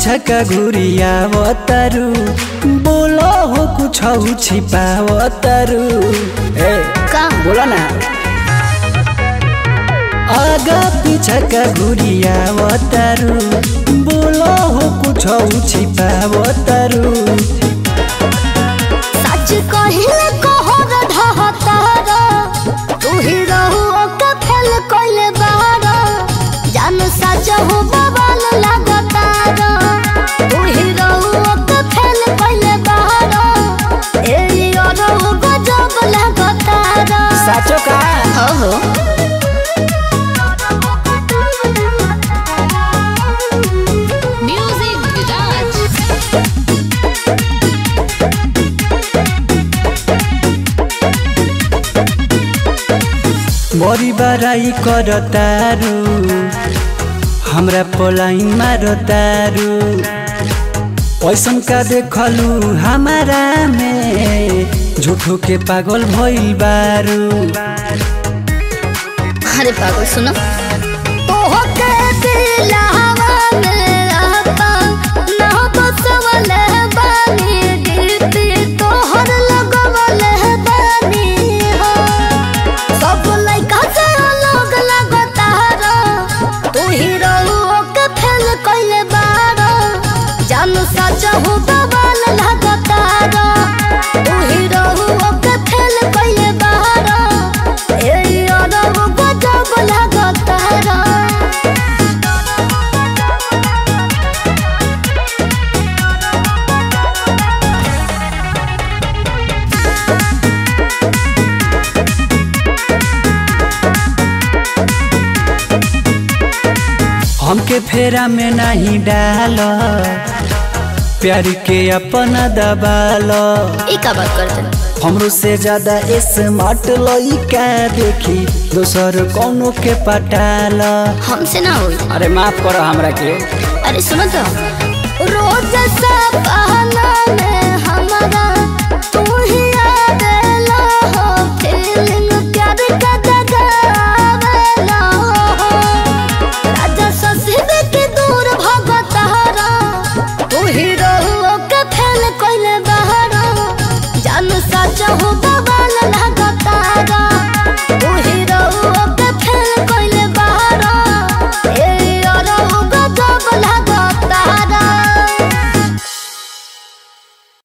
पीछा का घुरियावतारू बोलो हो कुछ छिपावतारू ए का बोला ना आगा पीछा का घुरियावतारू बोलो हो कुछ छिपावतारू सच कहिले कहर ढहतार तू ही रहू ओके फेल कइले बार जान सच हो बवाल लागतार तू ही रहू ओके फेल कइले बार ए अरहु गजब लागतार साचो का हो हो म्यूजिक विराज बड़ी बड़ाई करतारू हमरा पोलाइन मारतारू पैसन का देखलू हमारा में झूठो के पागल भइल बारू अरे पागल सुनो तोहके दिलावा में आता ना तो सवाल बानी गिरती तोहर लगवल बानी हो सब लइका से अलग लगतार तू ही रहू के फेल कइले बार जान सच हो बवाल लगतार तू ही रहू के फेल कइले बार ए अरब गजब लगतार हमके फेरा में नहीं डाल प्यार के अपना दबाल ई का बात करते हमरो से ज्यादा स्मार्ट लइका देखी दोसर कौनो के पटाल हमसे ना होई अरे माफ करो हमरा के अरे सुनो तो रोज सा बहाना में हमारा तू ही आवेला हो फीलिंग प्यार का जगावेला हो राजा ससीबे के दूर भगतारा तू ही रहू के फेल कइले बहारा जान सच हो